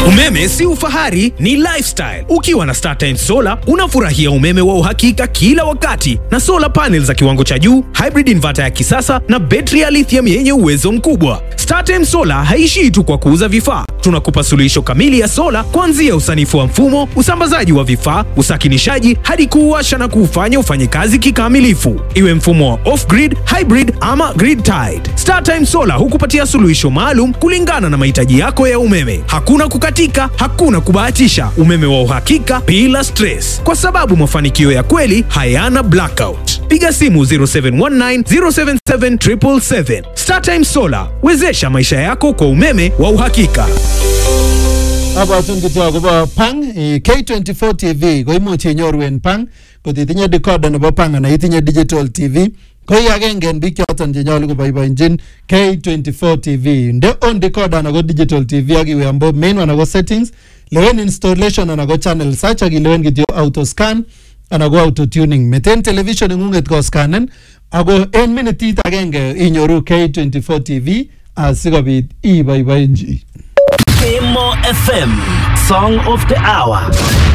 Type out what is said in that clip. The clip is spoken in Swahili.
Umeme si ufahari, ni lifestyle. Ukiwa na StarTimes Solar unafurahia umeme wa uhakika kila wakati na solar panels za kiwango cha juu, hybrid inverter ya kisasa na betri ya lithium yenye uwezo mkubwa. StarTimes Solar haishii tu kwa kuuza vifaa, tunakupa suluhisho kamili ya sola kuanzia usanifu wa mfumo, usambazaji wa vifaa, usakinishaji hadi kuuasha na kuufanya ufanye kazi kikamilifu, iwe mfumo wa off-grid, hybrid ama grid tied. StarTime Solar hukupatia suluhisho maalum kulingana na mahitaji yako ya umeme. Hakuna kukatika, hakuna kubahatisha, umeme wa uhakika bila stress, kwa sababu mafanikio ya kweli hayana blackout. Piga simu 0719 077 777. StarTime Solar, wezesha maisha yako kwa umeme wa uhakika. abwatun kityo akobo pang eh, K24 TV koimuch inyoru en pang kot itinye decoder nebo pang anan itinye digital TV ko i agenge en biik choton chenyolu koboiboenjin K24 TV nde on decoder anan ko digital TV ak iwe ambo main anan ko settings lewen installation anan ko channel search ak ilewen kityo auto scan anan ko auto tuning meten television ing'ung'et koscanen ako en minitit agenge inyoru K24 TV asikobit iboiboenji Kemo FM, Song of the Hour.